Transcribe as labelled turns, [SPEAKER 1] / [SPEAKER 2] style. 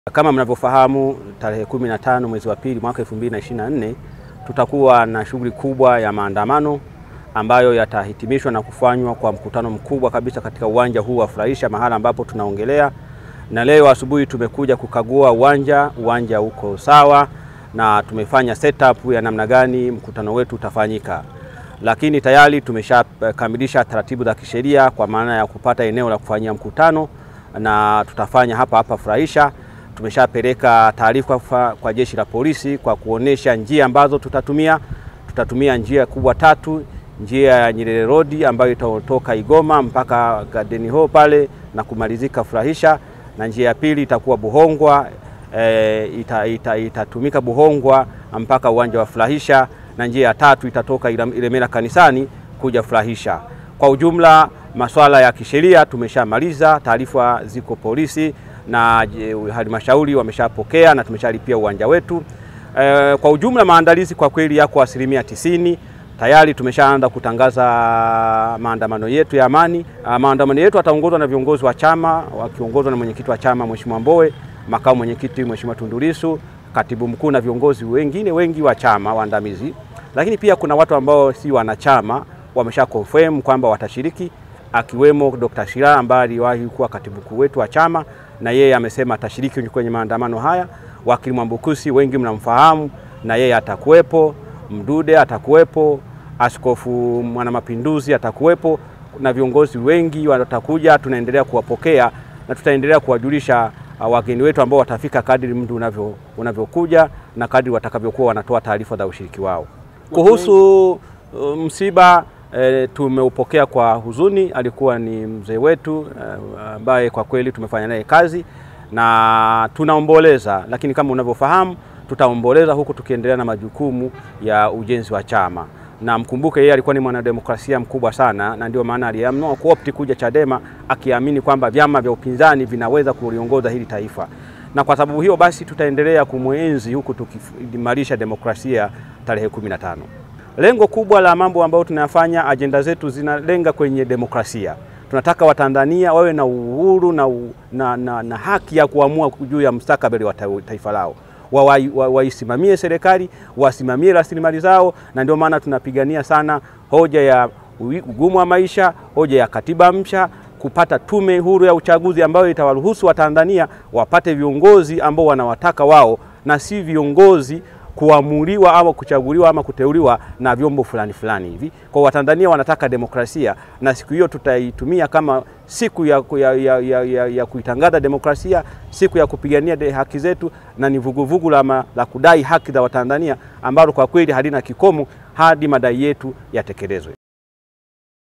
[SPEAKER 1] Kama mnavyofahamu tarehe 15 mwezi wa pili mwaka 2024 tutakuwa na shughuli kubwa ya maandamano ambayo yatahitimishwa na kufanywa kwa mkutano mkubwa kabisa katika uwanja huu wa Furahisha, mahala ambapo tunaongelea. Na leo asubuhi tumekuja kukagua uwanja, uwanja uko sawa na tumefanya setup ya namna gani mkutano wetu utafanyika, lakini tayari tumeshakamilisha taratibu za kisheria kwa maana ya kupata eneo la kufanyia mkutano na tutafanya hapa hapa Furahisha. Tumeshapeleka taarifa kwa jeshi la polisi kwa kuonesha njia ambazo tutatumia. Tutatumia njia kubwa tatu, njia ya Nyerere Road ambayo itatoka Igoma mpaka Garden Hall pale na kumalizika Furahisha, na njia ya pili itakuwa Buhongwa e, ita, ita, itatumika Buhongwa mpaka uwanja wa Furahisha, na njia ya tatu itatoka Ilemela kanisani kuja Furahisha. Kwa ujumla masuala ya kisheria tumeshamaliza, taarifa ziko polisi na halmashauri wameshapokea na tumeshalipia uwanja wetu. E, kwa ujumla maandalizi kwa kweli yako asilimia tisini. Tayari tumeshaanza kutangaza maandamano yetu ya amani. Maandamano yetu yataongozwa na viongozi wa chama wakiongozwa na mwenyekiti wa chama Mheshimiwa Mbowe, makamu mwenyekiti Mheshimiwa Tundu Lissu, katibu mkuu na viongozi wengine wengi wa chama waandamizi, lakini pia kuna watu ambao si wanachama wamesha confirm kwamba watashiriki akiwemo Dr. Shira ambaye aliwahi kuwa katibu mkuu wetu wa chama na yeye amesema atashiriki kwenye maandamano haya. Wakili Mwambukusi wengi mnamfahamu, na yeye atakuwepo. Mdude atakuwepo, Askofu Mwanamapinduzi atakuwepo na viongozi wengi watakuja. Tunaendelea kuwapokea na tutaendelea kuwajulisha uh, wageni wetu ambao watafika kadri mtu unavyo unavyokuja na kadri watakavyokuwa wanatoa taarifa za ushiriki wao kuhusu uh, msiba E, tumeupokea kwa huzuni. Alikuwa ni mzee wetu ambaye e, kwa kweli tumefanya naye kazi na tunaomboleza, lakini kama unavyofahamu tutaomboleza huku tukiendelea na majukumu ya ujenzi wa chama. Na mkumbuke yeye alikuwa ni mwanademokrasia mkubwa sana, na ndio maana aliamua kuopti kuja Chadema akiamini kwamba vyama vya upinzani vinaweza kuliongoza hili taifa, na kwa sababu hiyo basi tutaendelea kumwenzi huku tukiimarisha demokrasia tarehe 15. Lengo kubwa la mambo ambayo tunayafanya, ajenda zetu zinalenga kwenye demokrasia. Tunataka Watanzania wawe na uhuru na, na, na, na haki ya kuamua juu ya mustakabali wa taifa lao, waisimamie wa, wa serikali, wasimamie rasilimali zao, na ndio maana tunapigania sana hoja ya ugumu wa maisha, hoja ya katiba mpya, kupata tume huru ya uchaguzi ambayo itawaruhusu Watanzania wapate viongozi ambao wanawataka wao na si viongozi kuamuliwa ama kuchaguliwa ama kuteuliwa na vyombo fulani fulani hivi. Kwa Watanzania wanataka demokrasia, na siku hiyo tutaitumia kama siku ya, ya, ya, ya, ya, ya kuitangaza demokrasia, siku ya kupigania haki zetu, na ni vuguvugu la, la kudai haki za Watanzania ambalo kwa kweli halina kikomo hadi madai yetu yatekelezwe.